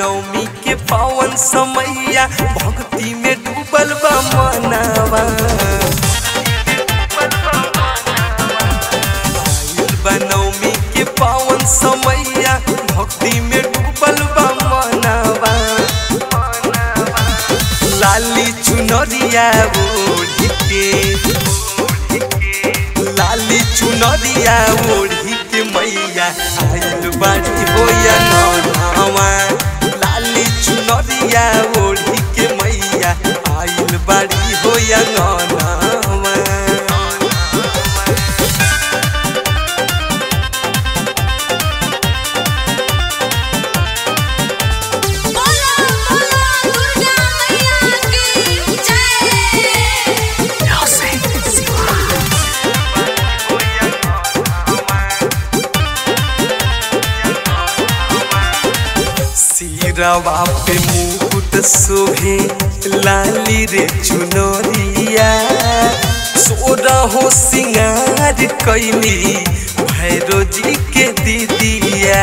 नवमी के पावन समैया भक्ति में डूबल बा मनवा आइल बा नवमी के पावन समैया भक्ति में डूबल बा मनवा लाली चुनरिया ओढ़ी के लाली चुनरिया ओढ़ी के मैया आइल बाड़ी होया नौनावा लाली चुनरिया ओढ़ी के मैया आइल बाड़ी होया नौनावा बोला बोला दुर्गा मैया की जय सिरवा पे मुकुट शोभे लाली रे चुनरिया सोरा हो सिंगार कैली भैरो जी के दीदिया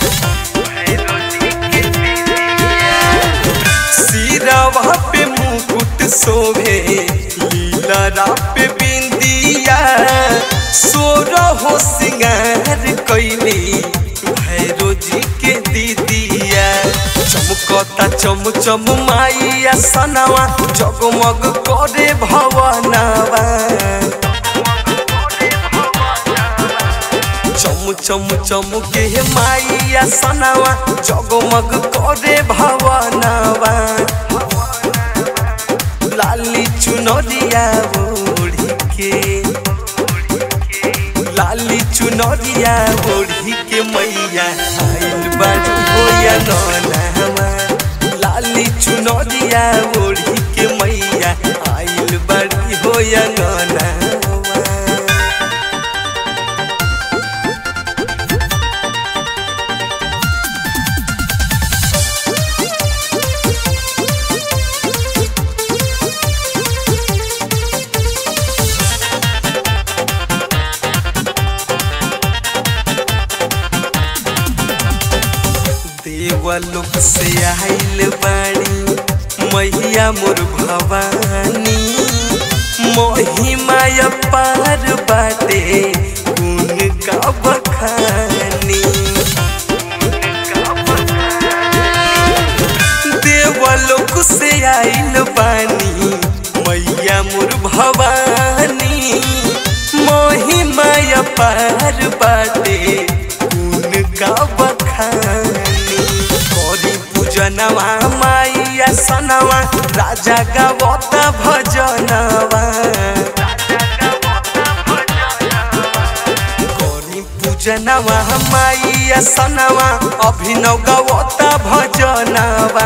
सिरवा पे मुकुट शोभे लीला पे बिंदिया सोरा हो सिंगार कैली भैरो जी के दीदिया चमकता चम चम माइया सनवा जगमग करे भवनवा चम चम चम के माइया सनवा जगमग करे भवनवा लाली चुनरिया ओढ़ी के लाली चुनरिया ओढ़ी के मैया आइल बाड़ी होया नौनावा लाली चुनरिया ओढ़ी के मैया आइल बाड़ी होया नौनावा देवलोक से आइल बाड़ी मैया मोर भवानी महिमा पार बाटे गुण का बखानी देवलोक से आइल बानी मैया मोर भवानी महिमा पार बाटे गुण का बखानी करी पूजनवा माइया सनवा राजा गावता भजनवा करी पूजनवा माइया सनवा अभिनव गावता भजनवा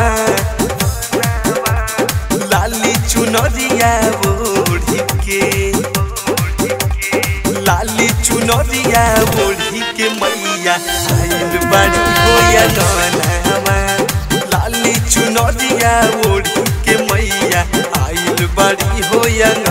लाली चुनरिया ओढ़ी के लाली चुनरिया ओढ़ी के मैया आइल बाड़ी होया नौनावा लाली चुनरिया ओढ़ी के मैया आइल बाड़ी होया